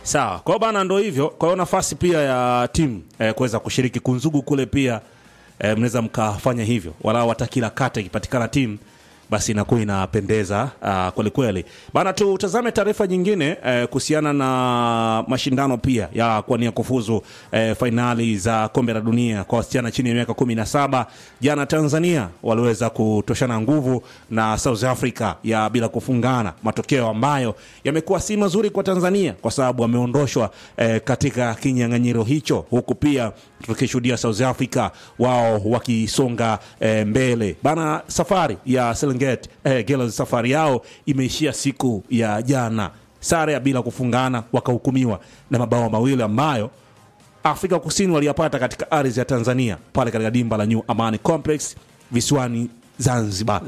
Sawa, kwa hiyo bana, ndo hivyo. Kwa hiyo nafasi pia ya timu eh, kuweza kushiriki kunzugu kule pia eh, mnaweza mkafanya hivyo, walau hata kila kata ikipatikana timu basi inakuwa inapendeza uh, kwelikweli bana. Tutazame taarifa nyingine eh, kuhusiana na mashindano pia ya kuania kufuzu eh, fainali za kombe la dunia kwa wasichana chini ya miaka kumi na saba. Jana Tanzania waliweza kutoshana nguvu na South Africa ya bila kufungana, matokeo ambayo yamekuwa si mazuri kwa Tanzania kwa sababu wameondoshwa eh, katika kinyang'anyiro hicho, huku pia tukishuhudia South Africa wao wakisonga eh, mbele bana. Safari ya Serengeti eh, Girls safari yao imeishia siku ya jana, sare ya bila kufungana, wakahukumiwa na mabao mawili ambayo Afrika Kusini waliyapata katika ardhi ya Tanzania pale katika dimba la New Amani Complex visiwani Zanzibar.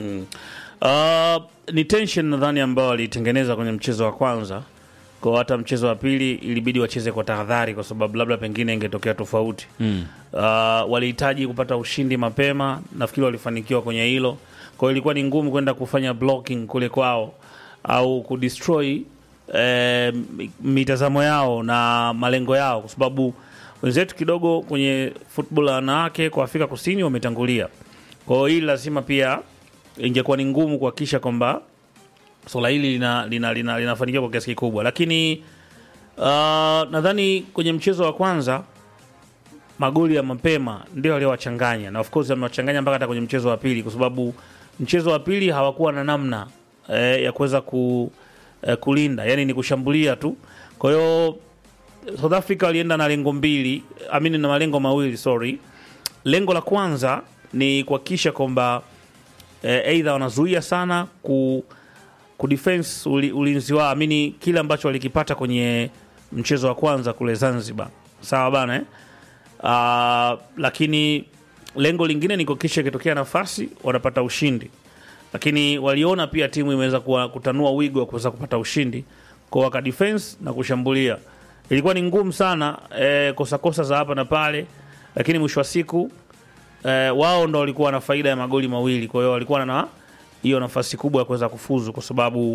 Uh, ni tension nadhani ambao walitengeneza kwenye mchezo wa kwanza, kwa hata mchezo wa pili ilibidi wacheze kwa tahadhari, kwa sababu labda pengine ingetokea tofauti mm. Uh, walihitaji kupata ushindi mapema, nafikiri walifanikiwa kwenye hilo. Kwa hiyo ilikuwa ni ngumu kwenda kufanya blocking kule kwao au kudestroy eh, mitazamo yao na malengo yao, kwa sababu wenzetu kidogo kwenye football ya wanawake kwa Afrika Kusini wametangulia. Kwa hiyo hili lazima pia ingekuwa ni ngumu kuhakikisha kwamba swala hili linafanikiwa lina, lina, linafanikiwa kwa kiasi kikubwa, lakini uh, nadhani kwenye mchezo wa kwanza magoli ya mapema ndio waliowachanganya, na of course wamewachanganya mpaka hata kwenye mchezo wa pili, kwa sababu mchezo wa pili hawakuwa na namna eh, ya kuweza ku, eh, kulinda, yani ni kushambulia tu. Kwa hiyo South Africa walienda na lengo mbili, amini na malengo mawili, sorry. Lengo la kwanza ni kuhakikisha kwamba eh, aidha wanazuia sana ku kudefense uli, ulinzi wao amini kile ambacho walikipata kwenye mchezo wa kwanza kule Zanzibar, sawa bana eh? Uh, lakini lengo lingine ni kuhakikisha ikitokea nafasi wanapata ushindi, lakini waliona pia timu imeweza kuwa- kutanua wigo wa kuweza kupata ushindi kwa waka defense na kushambulia. Ilikuwa ni ngumu sana eh, kosa kosa za hapa na pale, lakini mwisho wa siku eh, wao ndo walikuwa na faida ya magoli mawili, kwa hiyo walikuwa na hiyo nafasi kubwa ya kuweza kufuzu, kwa sababu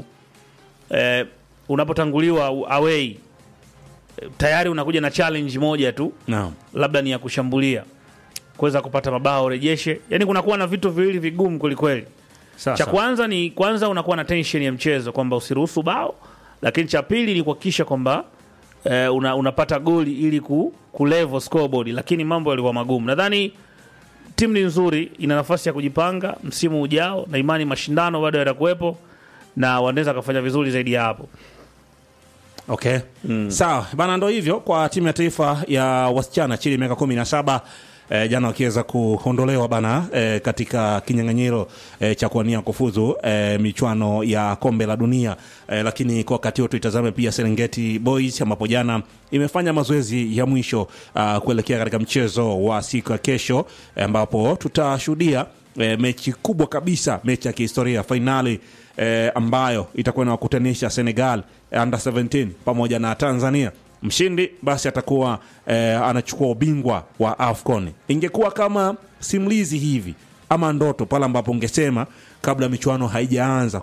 eh, unapotanguliwa away eh, tayari unakuja na challenge moja tu Naam. labda ni ya kushambulia kuweza kupata mabao rejeshe, yani kunakuwa na vitu viwili vigumu kwelikweli. Sasa. Cha kwanza ni kwanza unakuwa na tension ya mchezo kwamba usiruhusu bao, lakini cha pili ni kuhakikisha kwamba eh, una, unapata goli ili ku, ku level scoreboard, lakini mambo yalikuwa magumu. Nadhani timu ni nzuri, ina nafasi ya kujipanga msimu ujao, na imani mashindano bado yatakuwepo na wanaweza kufanya vizuri zaidi ya hapo. Okay. Sawa bana, ndo hivyo kwa timu ya taifa ya wasichana chini ya miaka kumi na saba eh, jana wakiweza kuondolewa bana eh, katika kinyang'anyiro eh, cha kuania kufuzu eh, michuano ya kombe la dunia eh, lakini kwa wakati huo tuitazame pia Serengeti Boys ambapo jana imefanya mazoezi ya mwisho uh, kuelekea katika mchezo wa siku ya kesho eh, ambapo tutashuhudia eh, mechi kubwa kabisa, mechi ya kihistoria fainali eh, ambayo itakuwa inawakutanisha Senegal eh, under 17 pamoja na Tanzania. Mshindi basi atakuwa eh, anachukua ubingwa wa AFCON. Ingekuwa kama simulizi hivi ama ndoto pale ambapo ungesema kabla michuano haijaanza